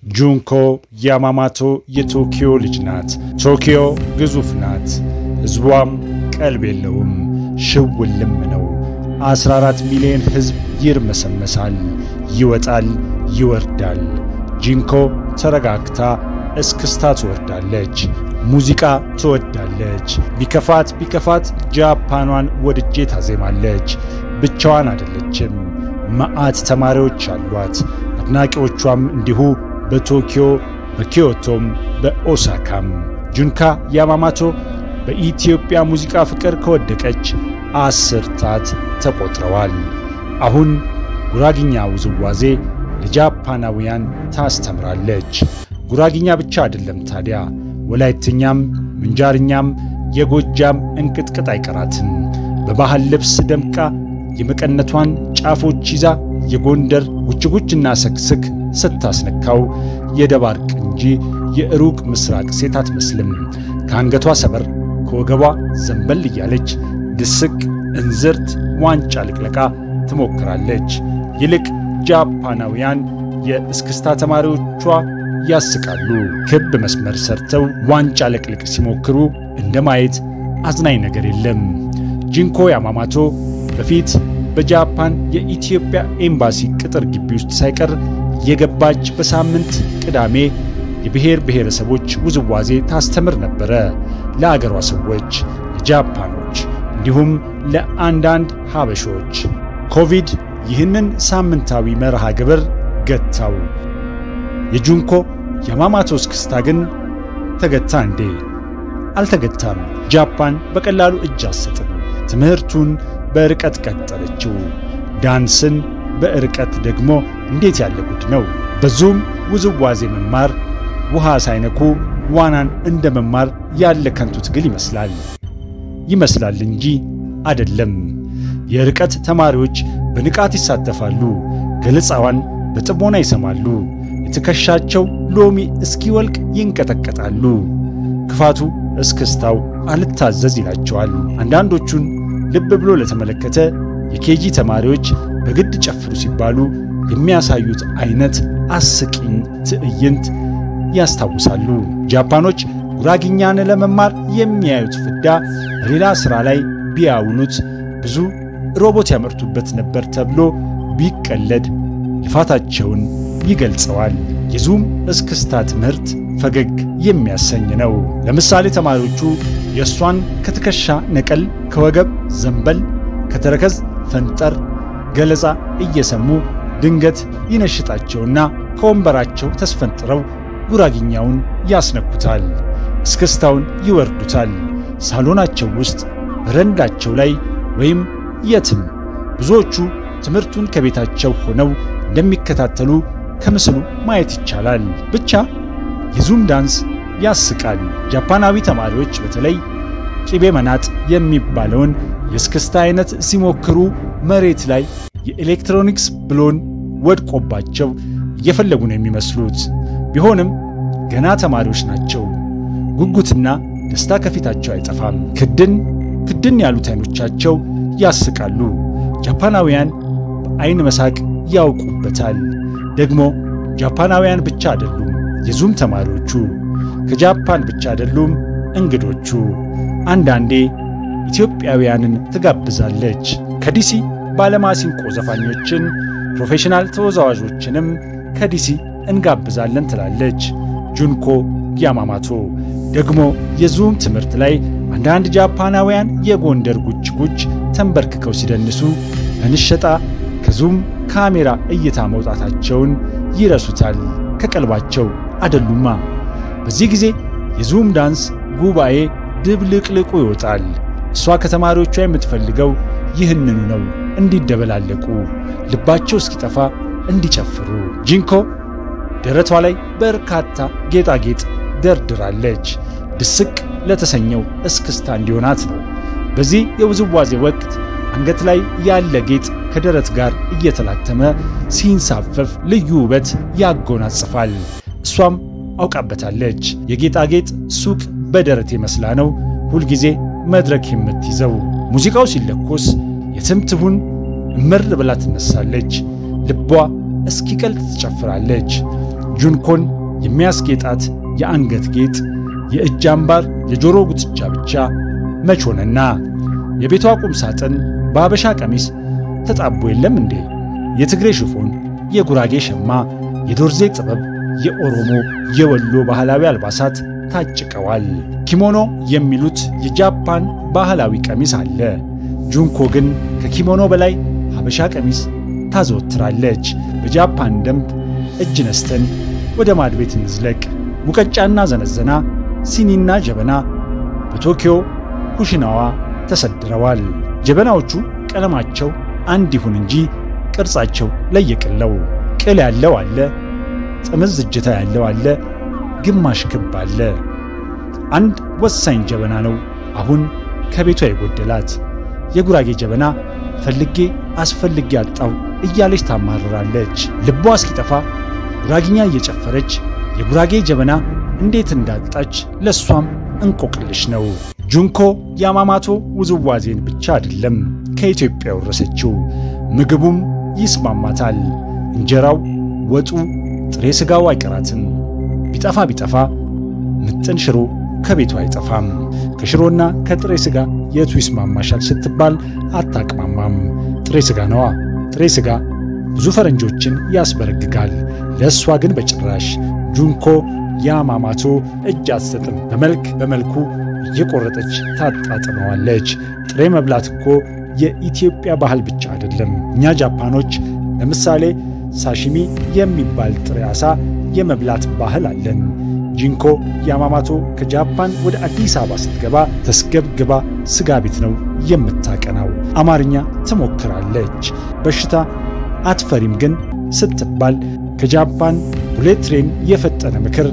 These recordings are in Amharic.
ጁንኮ ያማማቶ የቶኪዮ ልጅ ናት። ቶኪዮ ግዙፍ ናት፣ ሕዝቧም ቀልብ የለውም፣ ሽውልም ነው። 14 ሚሊዮን ሕዝብ ይርመሰመሳል፣ ይወጣል፣ ይወርዳል። ጂንኮ ተረጋግታ እስክስታ ትወርዳለች። ሙዚቃ ትወዳለች። ቢከፋት ቢከፋት ጃፓኗን ወድጄ ታዜማለች። ብቻዋን አይደለችም፣ መዓት ተማሪዎች አሏት። አድናቂዎቿም እንዲሁ በቶኪዮ በኪዮቶም በኦሳካም። ጁንካ ያማማቶ በኢትዮጵያ ሙዚቃ ፍቅር ከወደቀች አስርታት ተቆጥረዋል። አሁን ጉራግኛ ውዝዋዜ ለጃፓናውያን ታስተምራለች። ጉራግኛ ብቻ አይደለም ታዲያ ወላይትኛም፣ ምንጃርኛም የጎጃም እንቅጥቅጥ አይቀራትም። በባህል ልብስ ደምቃ የመቀነቷን ጫፎች ይዛ የጎንደር ጉችጉችና ሰክስክ ስታስነካው የደባርቅ እንጂ የሩቅ ምስራቅ ሴት አትመስልም። ከአንገቷ ሰበር ከወገቧ ዘንበል እያለች ድስቅ እንዝርት ዋንጫ ልቅለቃ ትሞክራለች። ይልቅ ጃፓናውያን የእስክስታ ተማሪዎቿ ያስቃሉ። ክብ መስመር ሰርተው ዋንጫ ለቅልቅ ሲሞክሩ እንደ ማየት አዝናኝ ነገር የለም። ጂንኮ ያማማቶ በፊት በጃፓን የኢትዮጵያ ኤምባሲ ቅጥር ግቢ ውስጥ ሳይቀር የገባች በሳምንት ቅዳሜ የብሔር ብሔረሰቦች ውዝዋዜ ታስተምር ነበረ። ለአገሯ ሰዎች፣ ለጃፓኖች እንዲሁም ለአንዳንድ ሀበሾች። ኮቪድ ይህንን ሳምንታዊ መርሃ ግብር ገታው። የጁንኮ ያማማቶ እስክስታ ግን ተገታ እንዴ? አልተገታም። ጃፓን በቀላሉ እጅ አትሰጥም። ትምህርቱን በርቀት ቀጠለችው። ዳንስን በርቀት ደግሞ እንዴት ያለ ጉድ ነው! በዙም ውዝዋዜ መማር ውሃ ሳይነኩ ዋናን እንደ መማር ያለ ከንቱ ትግል ይመስላል ይመስላል እንጂ አይደለም። የርቀት ተማሪዎች በንቃት ይሳተፋሉ። ገለጻዋን በጥሞና ይሰማሉ። የትከሻቸው ሎሚ እስኪወልቅ ይንቀጠቀጣሉ። ክፋቱ እስክስታው አልታዘዝ ይላቸዋል። አንዳንዶቹን ልብ ብሎ ለተመለከተ የኬጂ ተማሪዎች በግድ ጨፍሩ ሲባሉ የሚያሳዩት አይነት አስቂኝ ትዕይንት ያስታውሳሉ። ጃፓኖች ጉራግኛን ለመማር የሚያዩት ፍዳ በሌላ ሥራ ላይ ቢያውኑት ብዙ ሮቦት ያመርቱበት ነበር ተብሎ ቢቀለድ ልፋታቸውን ይገልጸዋል። የዙም እስክስታ ትምህርት ፈገግ የሚያሰኝ ነው። ለምሳሌ ተማሪዎቹ የእሷን ከትከሻ ነቀል፣ ከወገብ ዘንበል፣ ከተረከዝ ፈንጠር ገለጻ እየሰሙ ድንገት ይነሽጣቸውና ከወንበራቸው ተስፈንጥረው ጉራግኛውን ያስነኩታል። እስክስታውን ይወርዱታል። ሳሎናቸው ውስጥ በረንዳቸው ላይ ወይም የትም ብዙዎቹ ትምህርቱን ከቤታቸው ሆነው እንደሚከታተሉ ከምስሉ ማየት ይቻላል። ብቻ የዙም ዳንስ ያስቃል። ጃፓናዊ ተማሪዎች በተለይ ቂቤ መናጥ የሚባለውን የእስክስታ አይነት ሲሞክሩ መሬት ላይ የኤሌክትሮኒክስ ብሎን ወድቆባቸው እየፈለጉ ነው የሚመስሉት። ቢሆንም ገና ተማሪዎች ናቸው። ጉጉትና ደስታ ከፊታቸው አይጠፋም። ክድን ክድን ያሉት አይኖቻቸው ያስቃሉ። ጃፓናውያን በአይን መሳቅ ያውቁበታል። ደግሞ ጃፓናውያን ብቻ አይደሉም የዙም ተማሪዎቹ፣ ከጃፓን ብቻ አይደሉም እንግዶቹ። አንዳንዴ ኢትዮጵያውያንን ትጋብዛለች። ከዲሲ ባለማሲንቆ ዘፋኞችን፣ ፕሮፌሽናል ተወዛዋዦችንም ከዲሲ እንጋብዛለን ትላለች ጁንኮ ያማማቶ። ደግሞ የዙም ትምህርት ላይ አንዳንድ ጃፓናውያን የጎንደር ጉች ጉች ተንበርክከው ሲደንሱ በንሸጣ ከዙም ካሜራ እይታ መውጣታቸውን ይረሱታል። ከቀልባቸው አደሉማ። በዚህ ጊዜ የዙም ዳንስ ጉባኤ ድብልቅልቁ ይወጣል። እሷ ከተማሪዎቿ የምትፈልገው ይህንኑ ነው፣ እንዲደበላለቁ፣ ልባቸው እስኪጠፋ እንዲጨፍሩ። ጂንኮ ደረቷ ላይ በርካታ ጌጣጌጥ ደርድራለች። ድስቅ ለተሰኘው እስክስታ እንዲሆናት ነው። በዚህ የውዝዋዜ ወቅት አንገት ላይ ያለ ጌጥ ከደረት ጋር እየተላተመ ሲንሳፈፍ ልዩ ውበት ያጎናጽፋል። እሷም አውቃበታለች። የጌጣጌጥ ሱቅ በደረት መስላ ነው ሁልጊዜ መድረክ የምትይዘው። ሙዚቃው ሲለኮስ የትም ትሁን እምር ብላ ትነሳለች። ልቧ እስኪቀልጥ ትጨፍራለች። ጁንኮን የሚያስጌጣት የአንገት ጌጥ፣ የእጅ አምባር፣ የጆሮ ጉትቻ ብቻ መች ሆነና የቤቷ ቁም ሳጥን በአበሻ ቀሚስ ተጣቦ የለም እንዴ? የትግሬ ሽፎን፣ የጉራጌ ሸማ፣ የዶርዜ ጥበብ፣ የኦሮሞ የወሎ ባህላዊ አልባሳት ታጭቀዋል። ኪሞኖ የሚሉት የጃፓን ባህላዊ ቀሚስ አለ። ጁንኮ ግን ከኪሞኖ በላይ ሀበሻ ቀሚስ ታዘወትራለች። በጃፓን ደንብ እጅ ነስተን ወደ ማድ ቤት እንዝለቅ። ሙቀጫና ዘነዘና፣ ሲኒና ጀበና በቶኪዮ ኩሽናዋ ተሰድረዋል። ጀበናዎቹ ቀለማቸው አንድ ይሁን እንጂ ቅርጻቸው ለየቅለው። ቅል ያለው አለ፣ ጥምዝ እጀታ ያለው አለ፣ ግማሽ ክብ አለ። አንድ ወሳኝ ጀበና ነው አሁን ከቤቷ የጎደላት። የጉራጌ ጀበና ፈልጌ አስፈልጌ አጣው እያለች ታማርራለች። ልቧ እስኪጠፋ ጉራጊኛ እየጨፈረች የጉራጌ ጀበና እንዴት እንዳጣች ለሷም እንቆቅልሽ ነው። ጁንኮ የአማማቶ ውዝዋዜን ብቻ አይደለም ከኢትዮጵያ ወረሰችው። ምግቡም ይስማማታል። እንጀራው፣ ወጡ፣ ጥሬ ሥጋው አይቀራትም። ቢጠፋ ቢጠፋ ምጥን ሽሮ ከቤቱ አይጠፋም። ከሽሮና ከጥሬ ሥጋ የቱ ይስማማሻል ስትባል አታቅማማም። ጥሬ ሥጋ ነዋ። ጥሬ ሥጋ ብዙ ፈረንጆችን ያስበረግጋል። ለእሷ ግን በጭራሽ። ጁንኮ ያማማቶ እጅ አትሰጥም። በመልክ በመልኩ እየቆረጠች ታጣጥመዋለች። ጥሬ መብላት እኮ የኢትዮጵያ ባህል ብቻ አይደለም። እኛ ጃፓኖች ለምሳሌ ሳሺሚ የሚባል ጥሬ ዓሣ የመብላት ባህል አለን። ጂንኮ ያማማቶ ከጃፓን ወደ አዲስ አበባ ስትገባ ተስገብግባ ስጋ ቤት ነው የምታቀናው። አማርኛ ትሞክራለች። በሽታ አትፈሪም ግን ስትባል ከጃፓን ቡሌት ትሬን የፈጠነ ምክር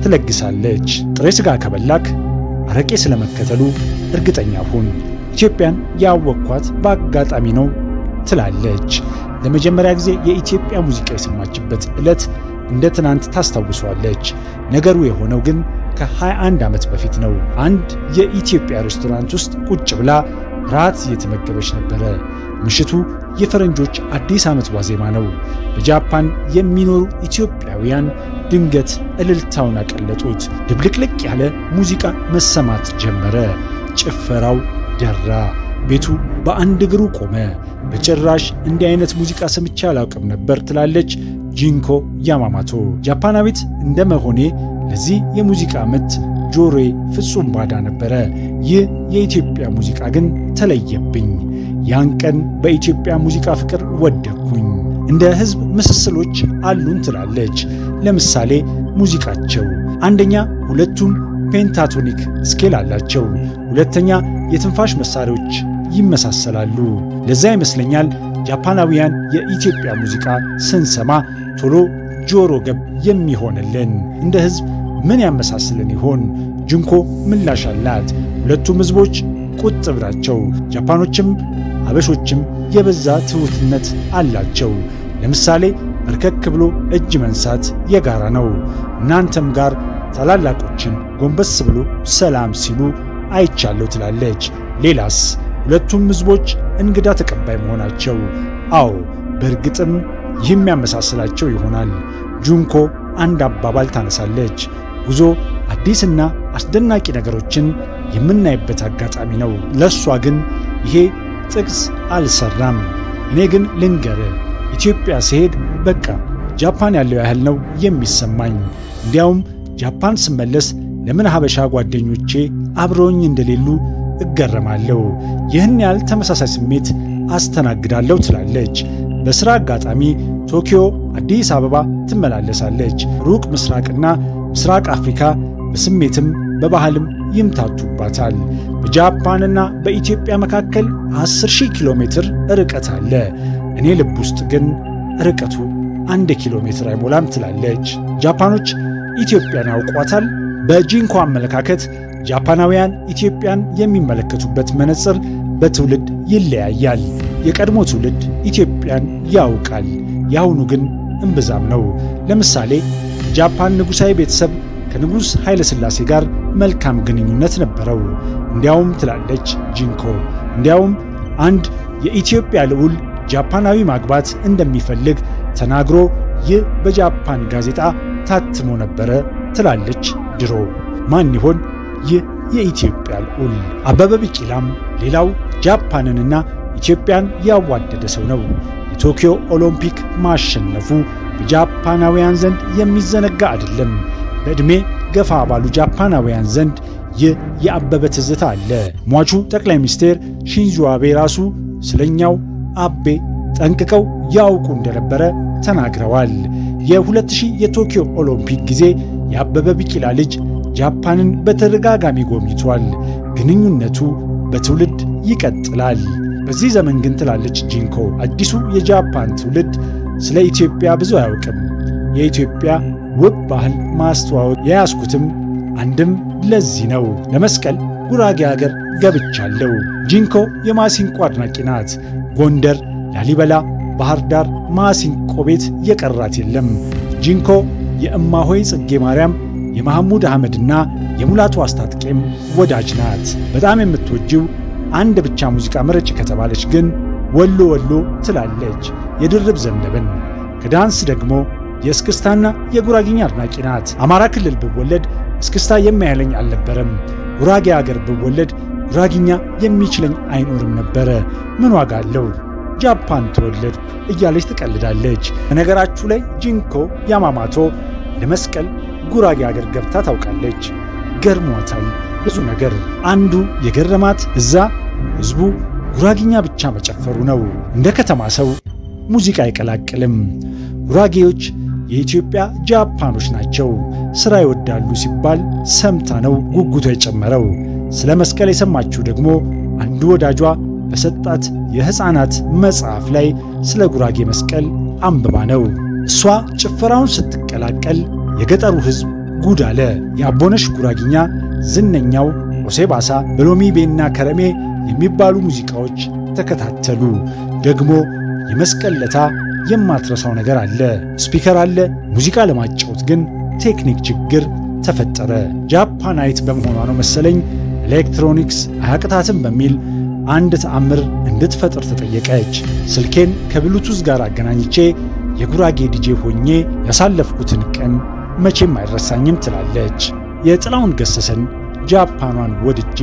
ትለግሳለች። ጥሬ ስጋ ከበላክ አረቄ ስለመከተሉ እርግጠኛ ሁን። ኢትዮጵያን ያወቅኳት በአጋጣሚ ነው ትላለች። ለመጀመሪያ ጊዜ የኢትዮጵያ ሙዚቃ የሰማችበት ዕለት እንደ ትናንት ታስታውሷለች። ነገሩ የሆነው ግን ከ21 ዓመት በፊት ነው። አንድ የኢትዮጵያ ሬስቶራንት ውስጥ ቁጭ ብላ ራት እየተመገበች ነበረ። ምሽቱ የፈረንጆች አዲስ ዓመት ዋዜማ ነው። በጃፓን የሚኖሩ ኢትዮጵያውያን ድንገት እልልታውን አቀለጡት። ድብልቅልቅ ያለ ሙዚቃ መሰማት ጀመረ። ጭፈራው ደራ። ቤቱ በአንድ እግሩ ቆመ። በጭራሽ እንዲህ አይነት ሙዚቃ ሰምቼ አላውቅም ነበር ትላለች ጂንኮ ያማማቶ። ጃፓናዊት እንደ መሆኔ ለዚህ የሙዚቃ ምት ጆሮዬ ፍጹም ባዳ ነበረ። ይህ የኢትዮጵያ ሙዚቃ ግን ተለየብኝ። ያን ቀን በኢትዮጵያ ሙዚቃ ፍቅር ወደኩኝ። እንደ ሕዝብ ምስስሎች አሉን ትላለች። ለምሳሌ ሙዚቃቸው አንደኛ ሁለቱም ፔንታቶኒክ ስኬል አላቸው። ሁለተኛ የትንፋሽ መሳሪያዎች ይመሳሰላሉ። ለዛ ይመስለኛል ጃፓናውያን የኢትዮጵያ ሙዚቃ ስንሰማ ቶሎ ጆሮ ገብ የሚሆንልን። እንደ ሕዝብ ምን ያመሳስልን ይሆን? ጅንኮ ምላሽ አላት። ሁለቱም ሕዝቦች ቁጥብ ናቸው። ጃፓኖችም ሀበሾችም የበዛ ትሑትነት አላቸው። ለምሳሌ በርከክ ብሎ እጅ መንሳት የጋራ ነው። እናንተም ጋር ታላላቆችን ጎንበስ ብሎ ሰላም ሲሉ አይቻለሁ ትላለች። ሌላስ? ሁለቱም ሕዝቦች እንግዳ ተቀባይ መሆናቸው። አዎ በእርግጥም ይህም ያመሳስላቸው ይሆናል። ጁንኮ አንድ አባባል ታነሳለች። ጉዞ አዲስና አስደናቂ ነገሮችን የምናይበት አጋጣሚ ነው። ለእሷ ግን ይሄ ጥቅስ አልሰራም። እኔ ግን ልንገር፣ ኢትዮጵያ ስሄድ በቃ ጃፓን ያለው ያህል ነው የሚሰማኝ። እንዲያውም ጃፓን ስመለስ ለምን ሀበሻ ጓደኞቼ አብረውኝ እንደሌሉ እገረማለሁ። ይህን ያህል ተመሳሳይ ስሜት አስተናግዳለሁ ትላለች። በሥራ አጋጣሚ ቶኪዮ፣ አዲስ አበባ ትመላለሳለች። ሩቅ ምስራቅና ምስራቅ አፍሪካ በስሜትም በባህልም ይምታቱባታል። በጃፓንና በኢትዮጵያ መካከል 10,000 ኪሎ ሜትር ርቀት አለ። እኔ ልብ ውስጥ ግን ርቀቱ አንድ ኪሎ ሜትር አይሞላም ትላለች። ጃፓኖች ኢትዮጵያን ያውቋታል። በጂንኮ አመለካከት ጃፓናውያን ኢትዮጵያን የሚመለከቱበት መነጽር በትውልድ ይለያያል። የቀድሞ ትውልድ ኢትዮጵያን ያውቃል፣ የአሁኑ ግን እምብዛም ነው። ለምሳሌ ጃፓን ንጉሣዊ ቤተሰብ ከንጉሥ ኃይለ ሥላሴ ጋር መልካም ግንኙነት ነበረው። እንዲያውም ትላለች ጂንኮ፣ እንዲያውም አንድ የኢትዮጵያ ልዑል ጃፓናዊ ማግባት እንደሚፈልግ ተናግሮ ይህ በጃፓን ጋዜጣ ታትሞ ነበረ ትላለች ድሮ። ማን ይሆን ይህ የኢትዮጵያ ልዑል? አበበ ቢቂላም ሌላው ጃፓንንና ኢትዮጵያን ያዋደደ ሰው ነው። የቶኪዮ ኦሎምፒክ ማሸነፉ በጃፓናውያን ዘንድ የሚዘነጋ አይደለም። በዕድሜ ገፋ ባሉ ጃፓናውያን ዘንድ ይህ የአበበ ትዝታ አለ። ሟቹ ጠቅላይ ሚኒስቴር ሺንዞ አቤ ራሱ ስለኛው አቤ ጠንቅቀው ያውቁ እንደነበረ ተናግረዋል። የ2000 የቶኪዮ ኦሎምፒክ ጊዜ የአበበ ቢቂላ ልጅ ጃፓንን በተደጋጋሚ ጎብኝቷል። ግንኙነቱ በትውልድ ይቀጥላል። በዚህ ዘመን ግን ትላለች ጂንኮ፣ አዲሱ የጃፓን ትውልድ ስለ ኢትዮጵያ ብዙ አያውቅም። የኢትዮጵያ ውብ ባህል ማስተዋወቅ የያዝኩትም አንድም ለዚህ ነው። ለመስቀል ጉራጌ ሀገር ገብቻለሁ። ጂንኮ የማሲንቆ አድናቂ ናት። ጎንደር፣ ላሊበላ፣ ባህር ዳር ማሲንቆ ቤት የቀራት የለም። ጂንኮ የእማሆይ ጽጌ ማርያም የማህሙድ አህመድና የሙላቱ አስታጥቄም ወዳጅ ናት። በጣም የምትወጂው አንድ ብቻ ሙዚቃ ምረጭ ከተባለች ግን ወሎ ወሎ ትላለች የድርብ ዘነበን። ከዳንስ ደግሞ የእስክስታና የጉራጊኛ አድናቂ ናት። አማራ ክልል ብወለድ እስክስታ የሚያህለኝ አልነበረም። ጉራጌ አገር ብወለድ ጉራጊኛ የሚችለኝ አይኖርም ነበረ። ምን ዋጋ አለው? ጃፓን ተወለድኩ እያለች ትቀልዳለች። በነገራችሁ ላይ ጂንኮ ያማማቶ ለመስቀል ጉራጌ አገር ገብታ ታውቃለች። ገርሟታል ብዙ ነገር። አንዱ የገረማት እዛ ሕዝቡ ጉራጊኛ ብቻ መጨፈሩ ነው። እንደ ከተማ ሰው ሙዚቃ አይቀላቅልም። ጉራጌዎች የኢትዮጵያ ጃፓኖች ናቸው። ሥራ ይወዳሉ ሲባል ሰምታ ነው ጉጉቷ የጨመረው። ስለ መስቀል የሰማችው ደግሞ አንዱ ወዳጇ በሰጣት የሕፃናት መጽሐፍ ላይ ስለ ጉራጌ መስቀል አንብባ ነው። እሷ ጭፈራውን ስትቀላቀል የገጠሩ ሕዝብ ጉድ አለ። የአቦነሽ ጉራጊኛ፣ ዝነኛው ኦሴባሳ፣ በሎሚ ቤና ከረሜ የሚባሉ ሙዚቃዎች ተከታተሉ። ደግሞ የመስቀል ለታ የማትረሳው ነገር አለ። ስፒከር አለ። ሙዚቃ ለማጫወት ግን ቴክኒክ ችግር ተፈጠረ። ጃፓናይት በመሆኗ ነው መሰለኝ ኤሌክትሮኒክስ አያቅታትም በሚል አንድ ተአምር እንድትፈጥር ተጠየቀች። ስልኬን ከብሉቱዝ ጋር አገናኝቼ የጉራጌ ዲጄ ሆኜ ያሳለፍኩትን ቀን መቼም አይረሳኝም ትላለች። የጥላውን ገሰሰን ጃፓኗን ወድጄ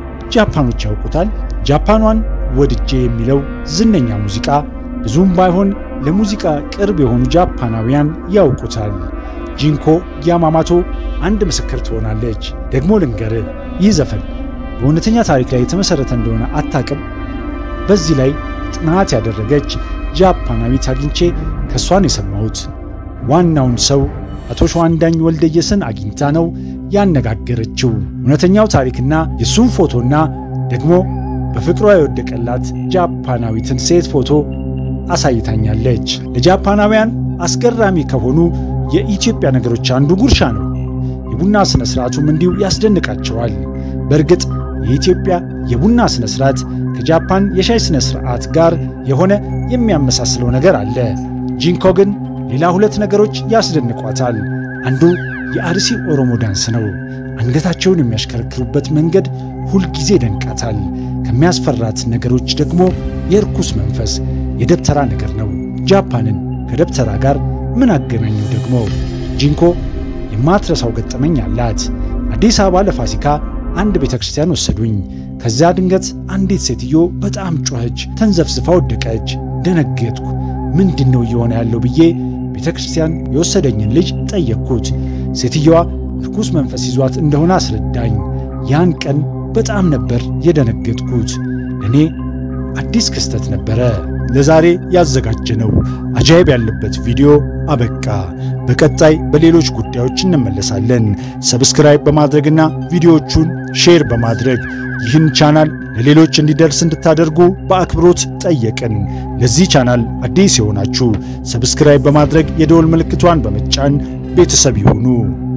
ጃፓኖች ያውቁታል። ጃፓኗን ወድጄ የሚለው ዝነኛ ሙዚቃ ብዙም ባይሆን ለሙዚቃ ቅርብ የሆኑ ጃፓናውያን ያውቁታል። ጂንኮ ያማማቶ አንድ ምስክር ትሆናለች። ደግሞ ልንገር፣ ይህ ዘፈን በእውነተኛ ታሪክ ላይ የተመሠረተ እንደሆነ አታቅም። በዚህ ላይ ጥናት ያደረገች ጃፓናዊት አግኝቼ ከእሷን የሰማሁት ዋናውን ሰው አቶ ሸዋንዳኝ ወልደየስን አግኝታ ነው ያነጋገረችው። እውነተኛው ታሪክና የእሱን ፎቶና ደግሞ በፍቅሯ የወደቀላት ጃፓናዊትን ሴት ፎቶ አሳይታኛለች። ለጃፓናውያን አስገራሚ ከሆኑ የኢትዮጵያ ነገሮች አንዱ ጉርሻ ነው። የቡና ሥነ ሥርዓቱም እንዲሁ ያስደንቃቸዋል። በእርግጥ የኢትዮጵያ የቡና ሥነ ሥርዓት ከጃፓን የሻይ ሥነ ሥርዓት ጋር የሆነ የሚያመሳስለው ነገር አለ። ጂንኮ ግን ሌላ ሁለት ነገሮች ያስደንቋታል። አንዱ የአርሲ ኦሮሞ ዳንስ ነው። አንገታቸውን የሚያሽከረክሩበት መንገድ ሁልጊዜ ደንቃታል። ከሚያስፈራት ነገሮች ደግሞ የርኩስ መንፈስ የደብተራ ነገር ነው። ጃፓንን ከደብተራ ጋር ምን አገናኘው ደግሞ? ጂንኮ የማትረሳው ገጠመኝ አላት። አዲስ አበባ ለፋሲካ አንድ ቤተ ክርስቲያን ወሰዱኝ። ከዚያ ድንገት አንዲት ሴትዮ በጣም ጮኸች፣ ተንዘፍዝፋ ወደቀች። ደነገጥኩ። ምንድን ነው እየሆነ ያለው ብዬ ቤተ ክርስቲያን የወሰደኝን ልጅ ጠየቅኩት። ሴትየዋ ርኩስ መንፈስ ይዟት እንደሆነ አስረዳኝ። ያን ቀን በጣም ነበር የደነገጥኩት። ለእኔ አዲስ ክስተት ነበረ። ለዛሬ ያዘጋጀነው አጃይብ ያለበት ቪዲዮ አበቃ። በቀጣይ በሌሎች ጉዳዮች እንመለሳለን። ሰብስክራይብ በማድረግና ቪዲዮዎቹን ሼር በማድረግ ይህን ቻናል ለሌሎች እንዲደርስ እንድታደርጉ በአክብሮት ጠየቅን። ለዚህ ቻናል አዲስ የሆናችሁ ሰብስክራይብ በማድረግ የደወል ምልክቷን በመጫን ቤተሰብ ይሁኑ።